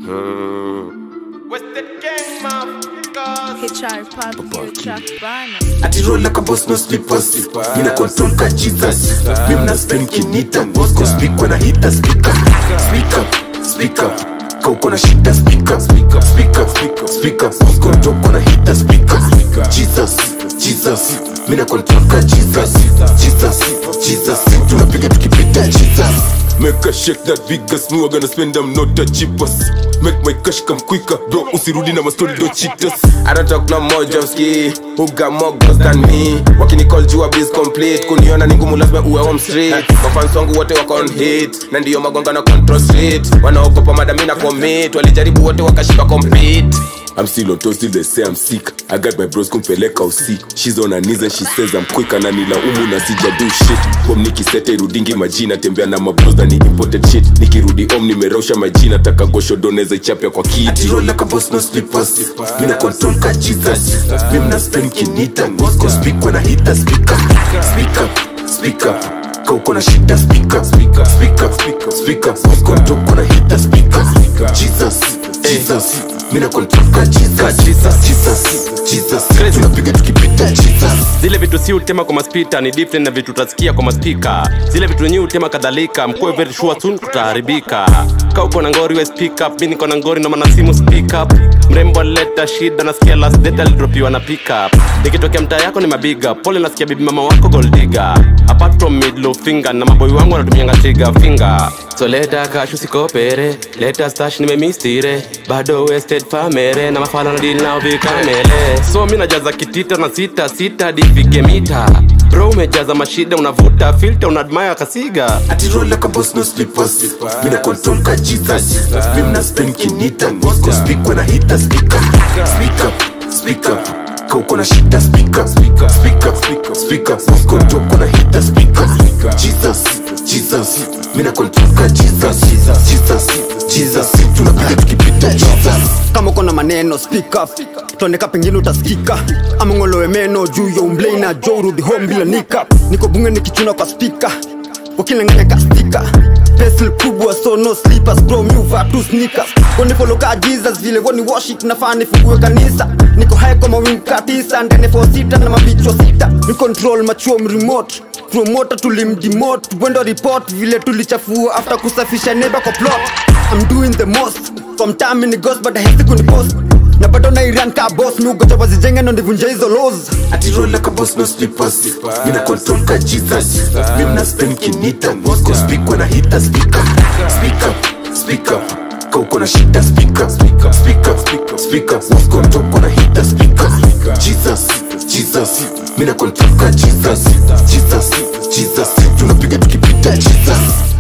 HR Pub, future bana. ati roll like a boss no slippers mina control ka jesus mi mna spend kinita mosco speak when i hit the speaker speak up speak up ka uko na shida speak up speak up speak up speak up speak up mosco talk when i hit the speaker jesus jesus mina control ka jesus jesus jesus tunapiga tukipita jesus Make a shake that big gas me, gonna spend them not the cheapest Make my cash come quicker, bro usirudi na mastori don't cheat us I don't talk no more Jomski Who got more girls than me Wakini call jua biz complete Kuniona ni ngumu lazima uwe home street Mafans wangu wote wako on hit Na ndiyo magonga na control street Wanaogopa madami na commit Walijaribu wote wakashika compete I'm still on toast till they say I'm sick I got my bros kumpeleka usi She's on her knees and she says I'm quick na nilaumu na sija do shit Home nikisete rudingi majina Tembea na mabros na ni imported shit Nikirudi home nimerausha majina Taka gosho doneza ichapia kwa ati kiti roll like a boss no slippers mina control ka jesus mi mna spend kinita mosco speak when i hit the speaker speak up speak up ka uko na shida speak up speak up speak up speak up speak up mosco talk when i hit the speaker jesus jesus mina control ka jesus jesus jesus jesus tunapiga tukipita jesus zile vitu si utema kwa maspita ni different na vitu utasikia kwa maspika zile vitu nyi utema kadhalika mkuwe very sure soon tutaharibika ka uko na ngori we speak up mi niko na ngori na mana simu speak up mrembo alileta shida nasikia last date alidropiwa na pick up nikitokea mtaa yako ni mabiga pole nasikia bibi mama wako goldiga apart from middle finger na maboi wangu wanatumianga trigger finger so leta kashu sikopere leta stash nimemistire bado wasted famere na mafala na deal nao vikamele so mi najaza kitita na sita sita hadi ifike mita bro umejaza mashida unavuta filter unaadmire kasiga ati roll like a boss no slippers mina control ka jesus mi mna spend kinita mosco speak when i hit the speaker speak up speak up ka uko na shida speak up speak up speak up speak up speak up mosco talk when i hit the speaker jesus jesus mina control ka jesus jesus jesus tunapiga tukipita jesus kama uko na maneno speak up tuoneka pengine utasikika ama ng'olowe meno juu ya umblei na jo urudi home bila nika niko bunge nikichuna kwa spika wakilenganyaka stika pesl kubwa so no slippers bro miuva tu sneakers wanifoloka jesus vile woni worship nafaa nifungue kanisa niko high kwa mawingu katisa ndene fo sita na mabichwa sita ni control machuom remote promota tulimdimot bwendo report vile tulichafua after kusafisha neba kwa plot I'm doing the most from time ni ghost but hesi kunipost na bado na iran ka boss mi ugoja wazijenge ndo ndivunje hizo laws ati roll like a boss no slippers mina control ka jesus mi mna spend kinita mosco speak when i hit the speaker speak up speak up ka uko na shida speak up speak up speak up speak up speak up mosco talk when i hit the speaker jesus jesus mina control ka jesus jesus jesus tunapiga tukipita jesus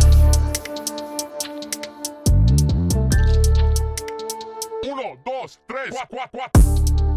Uno, dos, tres, cuatro, cuatro.